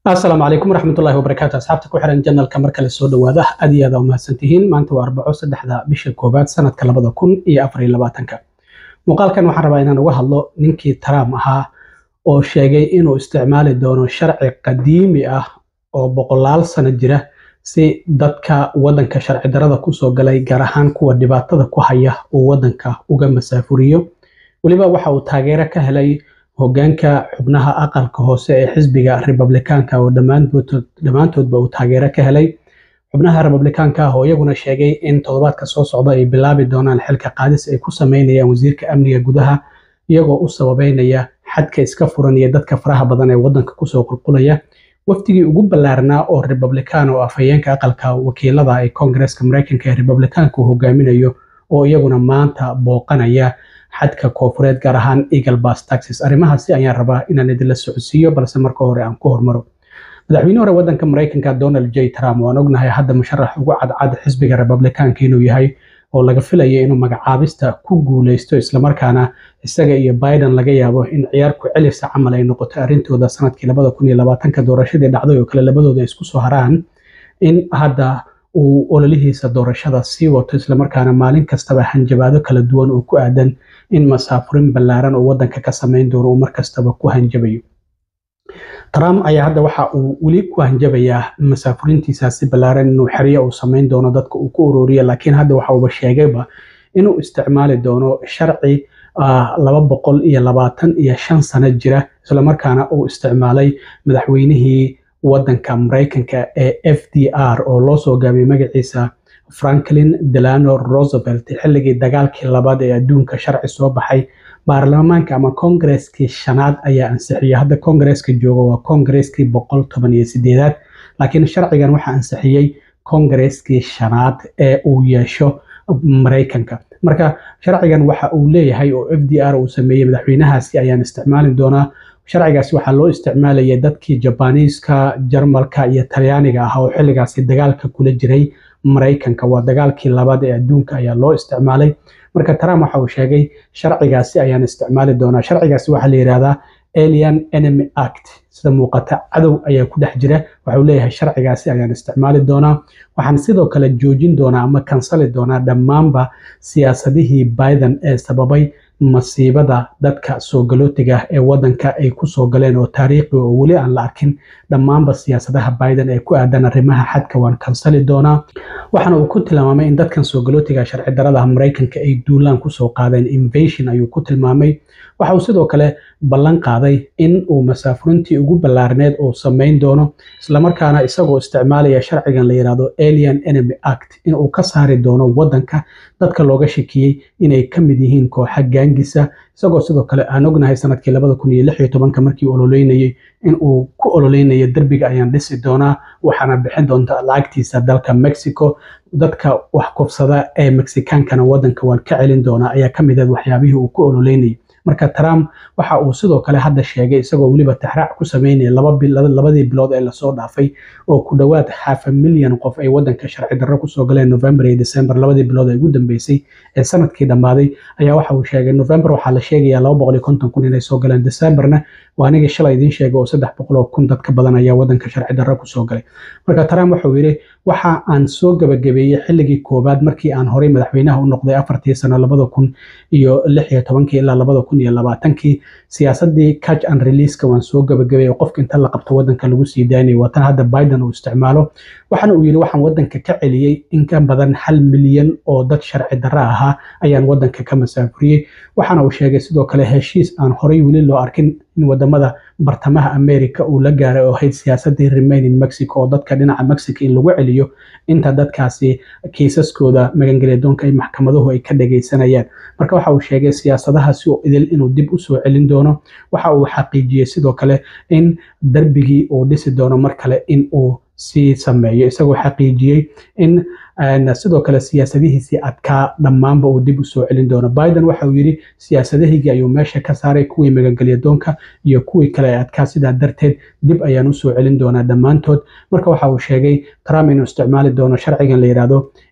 asalaamu calaykum waraxmatullahi wabarakaatu asxaabta ku xiran janalka mar kale soo dhawaada aad iyo aad umahadsan tihiin maanta waa arbaco saddexda bisha koowaad sanadka labada kun iyo afar iyo labaatanka muuqaalkan waxaan rabaa inaan uga hadlo ninkii trump ahaa oo sheegay inuu isticmaali doono sharci qadiimi ah oo boqolaal sano jira si dadka wadanka sharci darada kusoo galay gaar ahaan kuwa dhibaatada ku haya uu wadanka uga masaafuriyo weliba waxa uu taageero ka helay hogaanka xubnaha aqalka hoose ee xisbiga republikaanka oo dhammaantoodba uu taageero ka helay xubnaha republikaanka ah oo iyaguna sheegay in toddobaadka soo socda ay bilaabi doonaan xilka qaadis ay ku sameynayaan wasiirka amniga gudaha iyagoo u sababeynaya xadka iska furan iyo dadka faraha badan ee wadanka kusoo qulqulaya wafdigii ugu ballaarnaa oo republikaan oo afhayeenka aqalka wakiilada ee koongareeska mareykanka ee republikaanka uu hogaaminayo oo iyaguna maanta booqanaya xadka koofureed gaar ahaan eagle bas taxis arrimahaasi ayaan rabaa inaan idinla socodsiiyo balse marka hore aan ku hormaro madaxweyne hore wadanka mareykanka donald j trump waan ognahay hadda musharax ugu cadcad xisbiga republikaanka inuu yahay oo laga filaya inuu magacaabista ku guuleysto islamarkaana isaga iyo biden laga yaabo in ciyaar ku celisa camal ay noqoto arrintooda sanadkii labada kun iyo labaatanka doorashadii dhacday oo kale labadooda isku soo haraan in hadda uu ololihiisa doorashada sii wato islamarkaana maalin kastaba hanjabaado kala duwan oo ku aadan in masaafurin ballaaran oo wadanka ka samayn doono uu markastaba ku hanjabayo trump ayaa hadda waxa uu weli ku hanjabayaa masaafurintiisaasi ballaaran inuu xeryo uu samayn doono dadka uu ku ururiya laakiin hadda waxa uuba sheegayba inuu isticmaali doono sharci laba boqol iyo labaatan iyo shan sano jira islamarkaana uu isticmaalay madaxweynihii wadanka mareykanka ee f d r oo loo soo gaabiyey magaciisa franklin delano roosevelt xilligii dagaalkii labaad ee adduunka sharci soo baxay baarlamaanka ama koongareskii shanaad ayaa ansixiyey hadda koongareska jooga waa koongareskii boqol toban iyo sideedaad laakiin sharcigan waxaa ansixiyey koongareskii shanaad ee uu yeesho mareykanka marka sharcigan waxa uu leeyahay oo f d r uu sameeyey madaxweynahaasi ayaan isticmaali doonaa sharcigaasi waxaa loo isticmaalayay dadkii jabaniiska jarmalka iyo talyaaniga ah oo xilligaasi dagaalka kula jiray mareykanka waa dagaalkii labaad ee adduunka ayaa loo isticmaalay marka trump waxa uu sheegay sharcigaasi ayaan isticmaali doonaa sharcigaasi waxaa la yidhahdaa alien enemy act sida muuqata cadow ayaa ku dhex jira waxauu leeyahay sharcigaasi ayaan isticmaali doonaa waxaan sidoo kale joojin doonaa ama kansali doonaa dhammaanba siyaasadihii biden ee sababay masiibada dadka soo galootiga ee wadanka ay kusoo galeen oo taariikhi oo weli aan la arkin dhammaanba siyaasadaha biden ee ku aadan arrimaha xadka waan kansali doonaa waxaana uu ku tilmaamay in dadkan soo galootiga sharci darada mareykanka ay duulaan kusoo qaadeen invasion ayuu ku tilmaamay waxa uu sidoo kale ballan qaaday in uu masaafurintii ugu ballaarneed uu samayn doono islamarkaana isagoo isticmaalaya sharcigan la yidhahdo alien enemy act in uu ka saari doono wadanka dadka looga shakiyey inay ka mid yihiin kooxa gaangisa isagoo sidoo kale aan ognahay sanadkii labada kun iyo lix iyo tobanka markii ololeynayey in uu ku ololeynayo derbiga ayaan dhisi doonaa waxaana bixin doonta lacagtiisa dalka mexico dadka wax kufsada ee mexikaankana wadanka waan ka celin doonaa ayaa ka mid ah waxyaabihii uu ku ololeynayay marka trump waxa uu sidoo kale hadda sheegay isagoo weliba taxraac ku sameynaya labadii bilood ee lasoo dhaafay oo ku dhowaad xaafa milyan qof ay wadanka sharci darro kusoo galeen november iyo december labadii bilood ee ugu dambeysay ee sanadkii dhammaaday ayaa waxa uu sheegay november waxaa la sheegayaa laba boqol iyo konton kun inay soo galeen decemberna waa anigii shalay idiin sheegay oo saddex boqol oo kun dad ka badan ayaa wadanka sharci darro kusoo galay marka trump wuxuu yidhi waxa aan soo gabagabeeyey xilligii koowaad markii aan horey madaxweynaha u noqday afartii sano labada kun iyo lix iyo tobankii ilaa labada kun iyo labaatankii siyaasadii catch and releaseka waan soo gabagabeeyey oo qofka inta la qabto wadanka lagu sii daynayay waa tan hadda biden uu isticmaalo waxaana uu yidhi waxaan wadanka ka celiyey in ka badan hal milyan oo dad sharci darro ahaa ayaan wadanka ka masaafuriyey waxaana uu sheegay sidoo kale heshiis aan horey weli loo arkin in wadamada bartamaha america uu la gaaray oo ahayd siyaasadii remain in mexico oo dadka dhinaca mexico in lagu celiyo inta dadkaasi kiisaskooda magangelyadoonka ay maxkamaduhu ay ka dhagaysanayaan marka waxa uu sheegay siyaasadahaasi oo idil inuu dib u soo celin doono waxa uu xaqiijiyey sidoo kale in darbigii uu dhisi doono mar kale in uu sii sameeyo isagoo xaqiijiyey in sidoo kale siyaasadihiisii adkaa dhammaanba uu dib u soo celin doono biden waxa uu yidhi siyaasadahigii ayuu meesha ka saaray kuwii magangelyadoonka iyo kuwii kale ee adkaa sidaa darteed dib ayaan usoo celin doonaa dhammaantood marka waxa uu sheegay trump inuu isticmaali doono sharcigan la yidhaahdo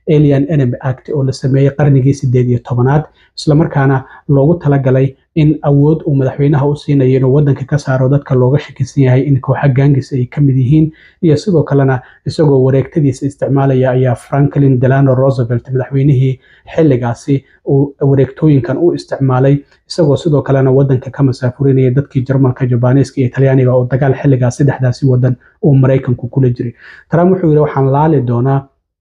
alien enemy act oo la sameeyey qarnigii sideed iyo tobanaad islamarkaana loogu talagalay in awood uu madaxweynaha u siinayo inuu wadanka ka saaro dadka looga shakisan yahay in kooxa gaangis ay ka mid yihiin iyo sidoo kalena isagoo wareegtadiisa isticmaalaya ayaa franklin delano roosevelt madaxweynihii xilligaasi uu wareegtooyinkan u isticmaalay isagoo sidoo kalena wadanka ka masaafurinaya dadkii jarmalka jabaaniiska iyo talyaaniga oo dagaal xilligaas saddexdaasi wadan uu maraykanku kula jiray trump wuxuu yidhi waxaan laali doonaa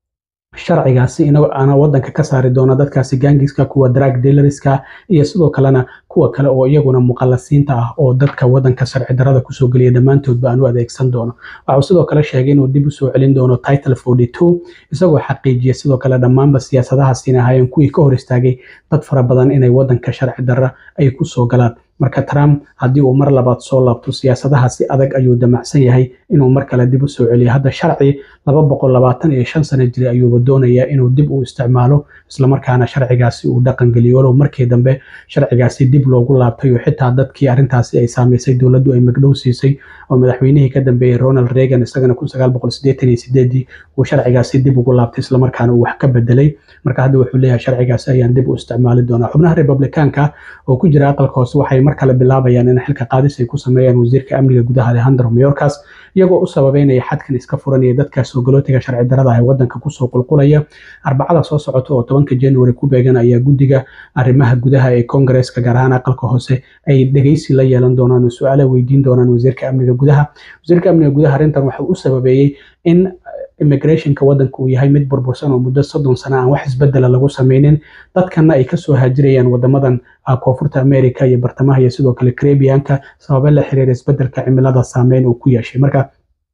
sharcigaasi ana wadanka ka saari doona dadkaasi gaangiska kuwa drag dealerska iyo sidoo kalena kuwa kale oo iyaguna muqallasiinta ah oo dadka wadanka sharci darada kusoo geliya dhammaantoodba aan u adeegsan doono waxuu sidoo kale sheegay inuu dib usoo celin doono title forty two isagoo xaqiijiya sidoo kale dhammaanba siyaasadahaasina ahaayeen kuwii ka hor istaagay dad fara badan inay wadanka sharci darra ay kusoo galaan marka trump haddii uu mar labaad soo laabto siyaasadaha si adag ayuu damacsan yahay inuu mar kale dib u soo celiyo hadda sharci laba boqol labaatan iyo shan sano jiray ayuuba doonayaa inuu dib u isticmaalo islamarkaana sharcigaasi uu dhaqangeliyo walow markii dambe sharcigaasi dib loogu laabtay oo xitaa dadkii arrintaasi ay saamaysay dowladdu ay magdhow siisay oo madaxweynihii ka dambeeyey ronald reagan isagana kun sagaal boqol siddeetan iyo sideedii uu sharcigaasi dib ugu laabtay islamarkaana uu wax ka bedelay marka hadda wuxuu leeyahay sharcigaasi ayaan dib u isticmaali doonaa xubnaha republikaanka oo ku jira aqalka hoose waxay mar kale bilaabayaan in xilka qaadis ay ku sameeyaan wasiirka amniga gudaha alejandro mayorkas iyagoo u sababeynaya xadkan iska furanaya dadkaas ogolootiga sharci darada ee wadanka kusoo qulqulaya arbacada soo socota oo tobanka january ku beegan ayaa guddiga arrimaha gudaha ee kongareeska gaar ahaan aqalka hoose ay dhegeysi la yeelan doonaan oo su-aala weydiin doonaan wasiirka amniga gudaha wasiirka amniga gudaha arrintan waxuu u sababeeyey in immigrationka wadanka uu yahay mid burbursan oo muddo soddon sano aan wax isbedela lagu sameynin dadkana ay kasoo haajirayaan wadamadan koonfurta america iyo bartamaha iyo sidoo kale caribianka sababe la xiriira isbedelka cimilada saameyn uu ku yeeshay marka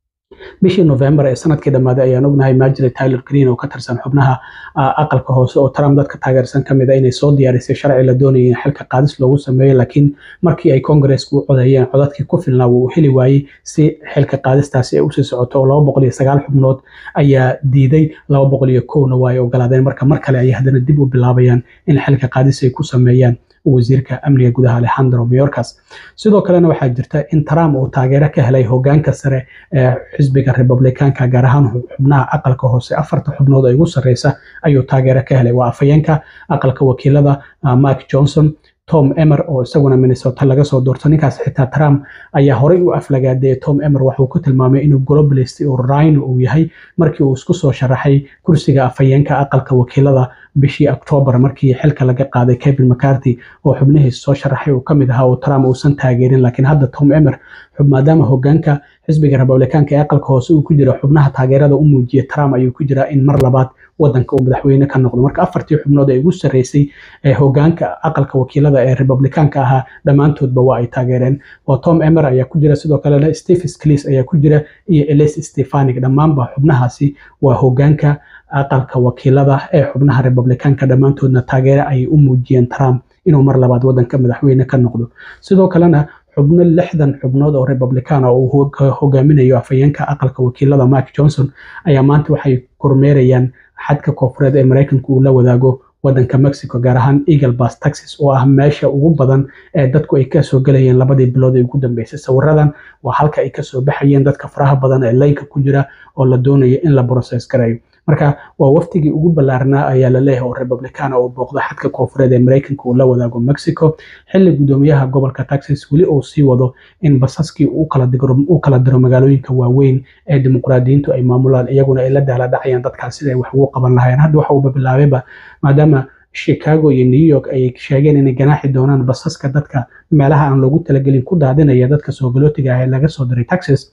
bishii november ee sanadkii dhammaaday ayaan ognahay majri tyler green oo ka tirsan xubnaha aqalka hoose oo trump dadka taageersan ka mid a inay soo diyaarisay sharci la doonayay in xilka qaadis loogu sameeyo laakiin markii ay kongareesku u codeeyeen codadkii ku filnaa wuu heli waayey si xilka qaadistaasi ay usii socoto oo laba boqol iyo sagaal xubnood ayaa diiday laba boqol iyo kowna waa ay ogolaadeen marka mar kale ayay haddana dib u bilaabayaan in xilka qaadis ay ku sameeyaan wasiirka amniga gudaha alejandro mayorkas sidoo kalena waxaa jirta in trump uu taageero ka helay hogaanka sare ee xisbiga republikaanka gaar ahaan xubnaha aqalka hoose afarta xubnood ee ugu sarreysa ayuu taageero ka helay waa afhayeenka aqalka wakiilada mike johnson tom emer oo isaguna minnesota laga soo doorto ninkaas xitaa trump ayaa horey u aflagaadeeyay tom emer waxuu ku tilmaamay inuu globalist oo rhino uu yahay markii uu isku soo sharaxay kursiga afhayeenka aqalka wakiilada bishii octoobar markii xilka laga qaaday kevin mccarthy oo xubnihiis soo sharaxay uu kamid ahaa oo trump uusan taageerin laakiin hadda tom emer maadaama hogaanka xisbiga republikaanka ee aqalka hoose uu ku jira xubnaha taageerada u muujiya trump ayuu ku jiraa in mar labaad wadanka uu madaxweyne ka noqdo marka afartii xubnood ee ugu sarreysay ee hogaanka aqalka wakiilada ee republikaanka ahaa dhammaantoodba waa ay taageereen waa tom emer ayaa ku jira sidoo kalena stephen sclis ayaa ku jira iyo elis stefanik dhammaanba xubnahaasi waa hogaanka aqalka wakiilada ee xubnaha republikaanka dhammaantoodna taageere ayay u muujiyeen trump inuu mar labaad wadanka madaxweyne ka noqdo sidoo kalena xubno lixdan xubnood oo republican oo uu hogaaminayo afhayeenka aqalka wakiilada mike johnson ayaa maanta waxay kormeerayaan xadka koonfureed ee maraykanka uu la wadaago wadanka mexico gaar ahaan eagle bas taxis oo ah meesha ugu badan ee dadku ay kasoo gelayeen labadii bilood ee ugu dambeysay sawiradan waa halka ay kasoo baxayeen dadka faraha badan ee laynka ku jira oo la doonayo in la process garayo marka waa waftigii ugu ballaarnaa ayaa la leeyahay oo republican oo booqda xadka koonfureed ee maraykanka uu la wadaago mexico xilli gudoomiyaha gobolka texas weli uu sii wado in basaskii uu kala diro magaalooyinka waaweyn ee dimuqraadiyiintu ay maamulaan iyaguna ay la daala dhacayaan dadkaas sida ay wax ugu qaban lahayeen hadda waxa uuba bilaabayba maadaama chicago iyo new york ay sheegeen inay ganaaxi doonaan basaska dadka meelaha aan loogu talagelin ku daadinaya dadka soogalotiga ah ee laga soo diray texas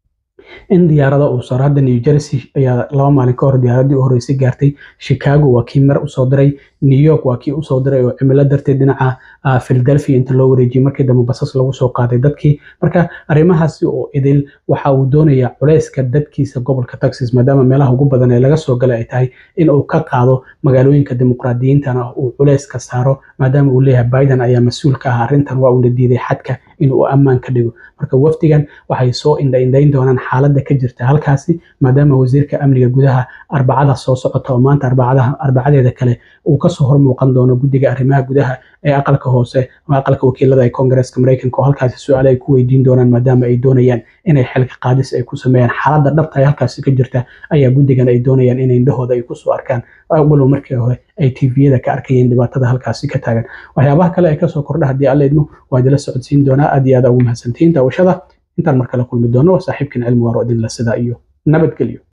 in diyaarada uu saro hadda new jersey ayaa laba maalin ka hor diyaaradii u horreysay gaartay chicago waa kii mar usoo diray new york waa kii usoo diray oo cimilo darteed dhinaca philadelphia inta loo wareejiyey markii dambe basas lagu soo qaaday dadkii marka arrimahaasi oo idil waxa uu doonayaa culeyska dadkiisa gobolka texas maadaama meelaha ugu badan ee laga soo galay ay tahay in uu ka qaado magaalooyinka dimuqraadiyiintana uu culeyska saaro maadaama uu leeyahay biden ayaa mas-uul ka ah arrintan waa uuna diiday xadka in uu ammaan ka dhigo marka wafdigan waxay soo indhaindhayn doonaan xaaladda ka jirta halkaasi maadaama wasiirka amniga gudaha arbacada soo socota oo maanta arbacadeeda kale uu kasoo hormuuqan doono guddiga arrimaha gudaha ee aqalka hoose ama aqalka wakiilada ee koongareeska mareykanka oo halkaasi su-aale ay ku weydiin doonaan maadaama ay doonayaan inay xilka qaadis ay ku sameeyaan xaaladda dhabta ee halkaasi ka jirta ayaa guddigan ay doonayaan in indhahooda ay kusoo arkaan walow markii hore ay tviyada ka arkayeen dhibaatada halkaasi ka taagan waxyaabaha kale ee kasoo kordha haddii alla idmo waa idila socodsiin doonaa aad iyo aad ugu mahadsantihiin daawashada intaan mar kale kulmi doono waa saaxiibkan cilmi waaro idinla sidaa iyo nabadgelyo